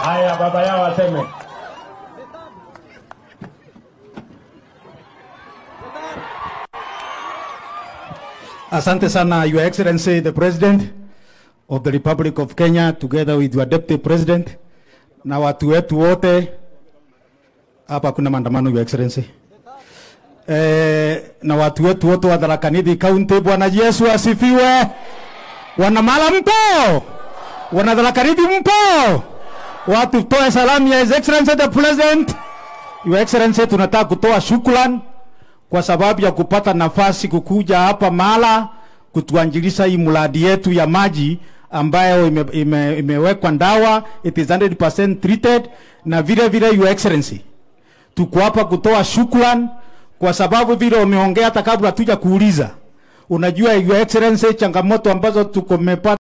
Haya, baba yao aseme. Asante sana, Your Excellency, the President of the Republic of Kenya, together with your Deputy President na watu wetu wote hapa. Kuna maandamano, Your Excellency, eh, na watu wetu wote wa Tharaka Nithi County. Bwana Yesu asifiwe. Wanamala mpo, wana Tharaka Nithi mpo, watu toe salamu ya His Excellency the President. Your Excellency, tunataka kutoa shukrani kwa sababu ya kupata nafasi kukuja hapa Mala kutuanjilisha hii mradi yetu ya maji ambayo ime, ime, imewekwa ndawa, it is 100% treated. Na vile vile Your Excellency, tuko hapa kutoa shukrani kwa sababu vile umeongea hata kabla tuja kuuliza. Unajua Your Excellency, changamoto ambazo tuko mepata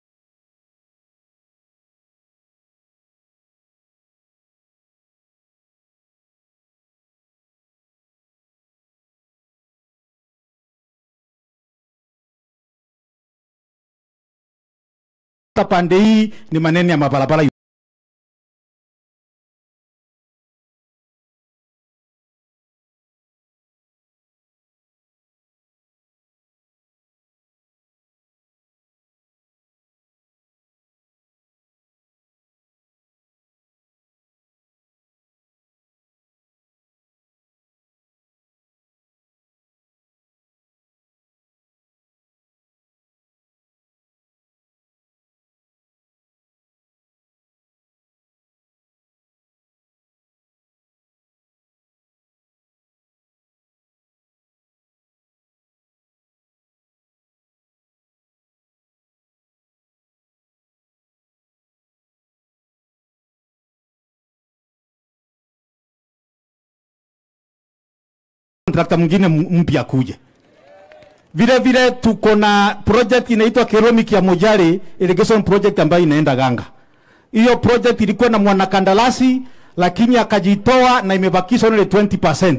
pande hii ni maneno ya mabarabara. kontrakta mwingine m- mpya kuje. Vile vile tuko na project inaitwa Keromic ya Mojari irrigation project ambayo inaenda Ganga. Hiyo project ilikuwa na mwanakandarasi lakini akajitoa na imebakisha only 20%.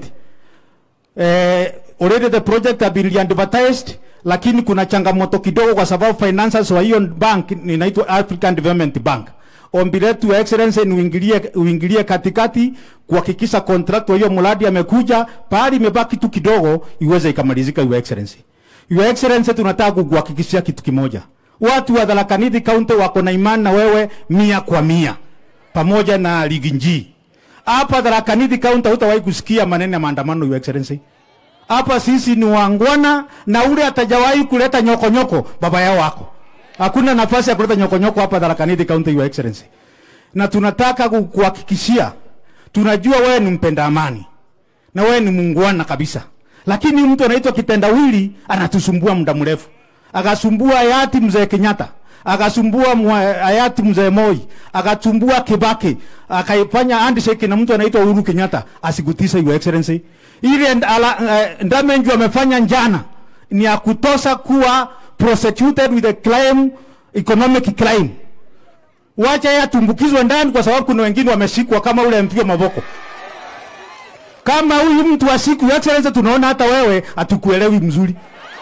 Eh, already the project have been advertised lakini kuna changamoto kidogo kwa sababu finances wa hiyo bank inaitwa African Development Bank. Ombi letu ya excellency ni uingilie, uingilie katikati kuhakikisha contract wa hiyo mradi amekuja, pahali imebaki tu kidogo iweze ikamalizika. Your excellency, your excellency, tunataka kukuhakikishia kitu kimoja, watu wa Tharaka Nithi County wako na imani na wewe mia kwa mia, pamoja na ligi njii hapa Tharaka Nithi County. Hutawahi kusikia maneno ya maandamano, your excellency. Hapa sisi ni wangwana, na ule atajawahi kuleta nyokonyoko nyoko, baba yao wako Hakuna nafasi ya kuleta nyokonyoko hapa Tharaka Nithi County, Your Excellency. Na tunataka ku- kuhakikishia, tunajua wewe ni mpenda amani na wewe ni muungwana kabisa, lakini mtu anaitwa kitendawili anatusumbua muda mrefu, akasumbua hayati mzee Kenyatta, akasumbua mwa- hayati mzee Moi, akasumbua Kibaki, akaifanya handshake na mtu anaitwa Uhuru Kenyatta asikutise, Your Excellency. Ile ala- eh, ndamenju amefanya njana ni ya kutosha kuwa prosecuted with a claim, economic claim. Wacha yeye atumbukizwe ndani, kwa sababu kuna wengine wameshikwa kama ule MP wa Mavoko. Kama huyu mtu wa siku ya excellency, tunaona hata wewe hatukuelewi mzuri,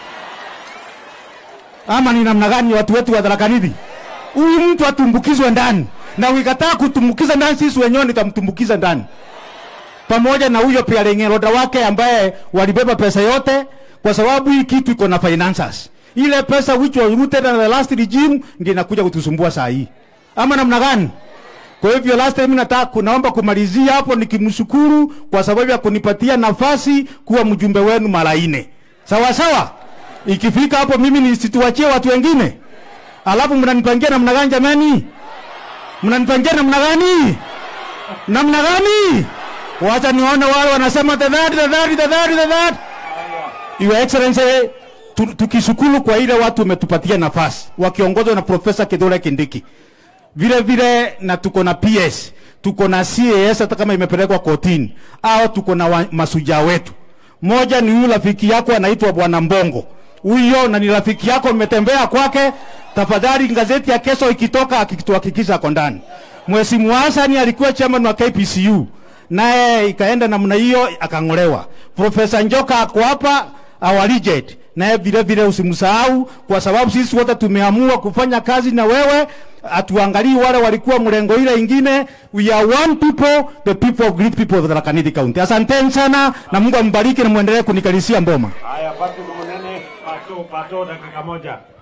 ama ni namna gani watu wetu wa Tharaka Nithi? Huyu mtu atumbukizwe ndani, na ukikataa kutumbukiza ndani, sisi wenyewe nitamtumbukiza ndani pamoja na huyo pia lengeroda wake ambaye walibeba pesa yote, kwa sababu hii kitu iko na finances. Ile pesa which was rooted in the last regime ndio inakuja kutusumbua saa hii, ama namna gani? Kwa hivyo last time nataka kunaomba kumalizia hapo nikimshukuru kwa sababu ya kunipatia nafasi kuwa mjumbe wenu mara nne. Sawa sawa. Ikifika hapo mimi nisituachie watu wengine. Alafu mnanipangia namna gani jamani? Mnanipangia namna gani? Namna gani? Wacha nione wale wanasema the that, the that, the that, the that. Your Excellency, tu- tukishukuru kwa ile watu umetupatia nafasi wakiongozwa na Profesa Kithure Kindiki. Vile vile na tuko na PS, tuko na CAS hata kama imepelekwa kotini, au tuko na wa- masuja wetu. Moja ni huyu rafiki yako anaitwa Bwana Mbongo. Huyo na ni rafiki yako, mmetembea kwake. Tafadhali gazeti ya kesho ikitoka, akituhakikisha ako ndani. Mheshimiwa Hassan alikuwa chairman wa KPCU, naye ikaenda namna hiyo akang'olewa. Profesa Njoka ako hapa our legend naye vile vile usimsahau, kwa sababu sisi wote tumeamua kufanya kazi na wewe. Hatuangalii wale walikuwa mrengo ile ingine. We are one people, the people of great people of Tharaka Nithi County. Asanteni sana na Mungu ambariki na muendelee kunikalisia mboma. Haya, Patrick Munene, pato pato, dakika moja.